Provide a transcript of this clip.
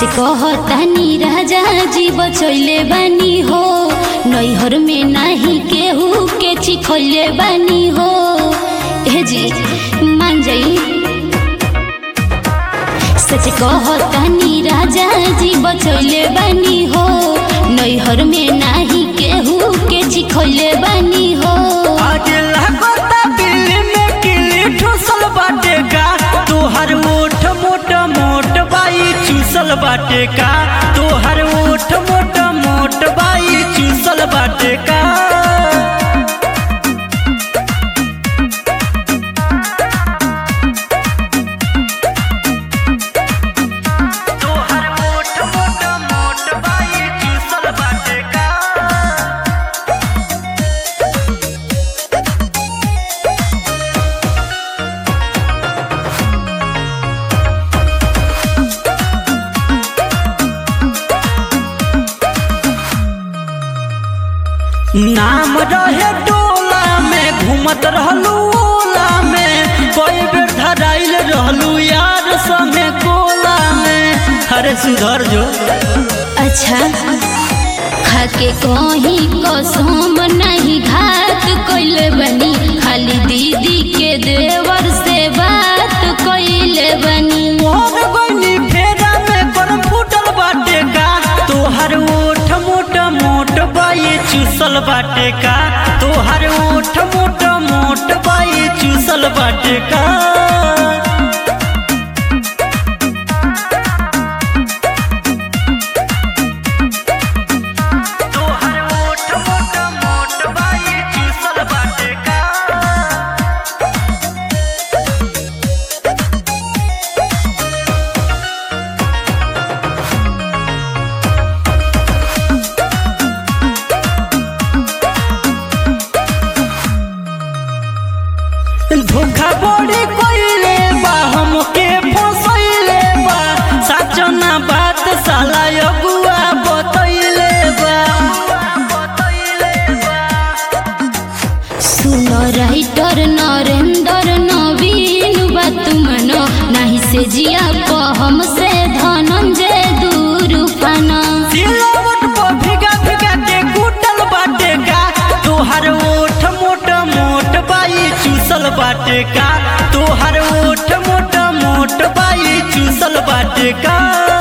सच कहतानी राजा जी बचैले बानी हो नैहर में नाही केहू के चिखैले बानी हो हे जी मान जाई सच कहतानी राजा जी बचैले बानी हो नैहर में नाही केहू के चिखैले बानी हो आज लागता बिल्ली में किली ठुसल बाटे का तोहर ओठ मोट मोट बाई चूसल बाटे का तोहर ओठ मोट मोट बाई चूसल बाटे का तोहर ओठ मोट मोट बाई चूसल बाटे का नाम रहे टोला में घूमत रहलू ओला में कोई बेर धराइल रहलू यार समे कोला में अरे सुधर जो अच्छा खाके कहीं कसम नहीं घात कैले बनी खाली दीदी के देवर से बात कैले बनी मोर बनी फेरा में पर फूटल बाटे का तोहर ओठ मोट मोट बाई चूसल बाटे का तोहर ओठ मोट मोट बाई चूसल बाटे का तोहर ओठ मोट मोट बाई चूसल बाटे का धोखा बड़ी कइले बा हमके फसैले बा साचो ना बात साला अगुआ बतैले बा सुन राइटर नरेंद्र नवीन बात मनो नहीं से जिया को हमसे धनंजय दूर पाना सिलवट पर भिगा भिगा के कुटल बाटे का तोहर ओठ मोट मोट बाई चूसल बाटे का तोहर ओठ मोट मोट बाई चूसल बाटे का